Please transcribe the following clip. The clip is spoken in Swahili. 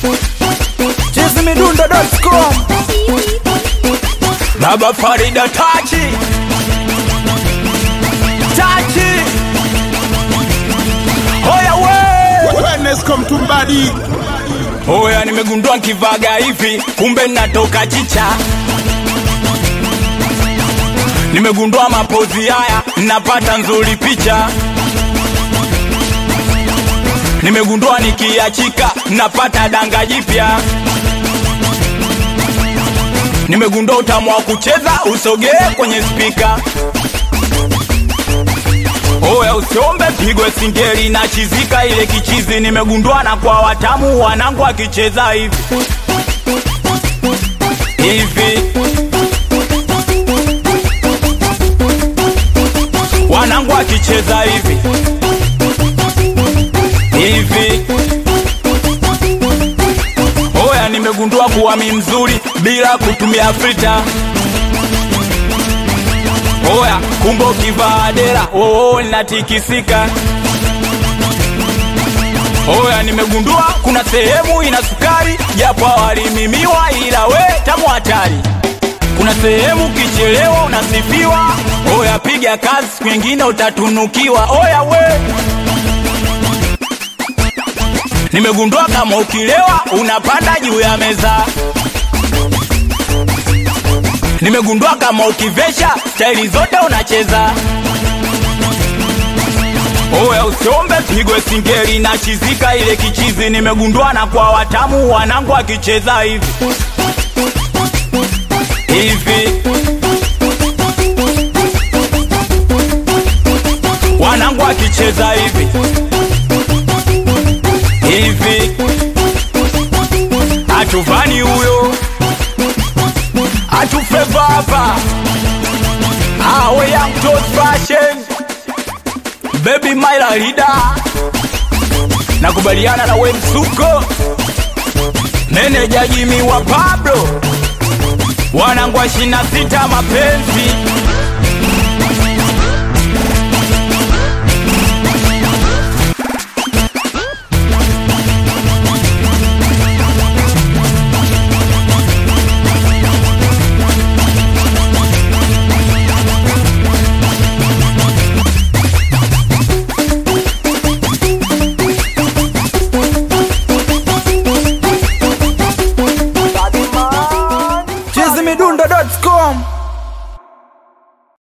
chizimidundo.com Baba Farida Tachi Tachi Hoya we Wellness come to body. Hoya nimegundua nkivaga hivi kumbe natoka chicha Nimegundua mapozi haya napata nzuri picha Nimegundua nikiachika napata danga jipya Nimegundua utamu wa kucheza usogee kwenye spika Oya usiombe pigwe singeli na chizika ile kichizi nimegundua na kwa watamu wanangu akicheza hivi hivi wanangu akicheza hivi hivi Oya nimegundua kuwa mi mzuri bila kutumia frita Oya kumbe ukivaa dera oo linatikisika Oya nimegundua kuna sehemu ina sukari japo hawalimimiwa ila we tamu hatari kuna sehemu kichelewa unasifiwa Oya piga kazi siku nyingine utatunukiwa Oya we Nimegundua kama ukilewa unapanda juu ya meza Nimegundua kama ukivesha staili zote unacheza. Oya usiombe pigwe singeli na chizika ile kichizi. Nimegundua na kwa watamu wanangu akicheza hivi hivi, wanangu akicheza hivi hivi, atuvani huyo atufeva hapa awe young toes fashion baby my leader nakubaliana na we msuko meneja jimi wa Pablo wanangu wa 26 mapenzi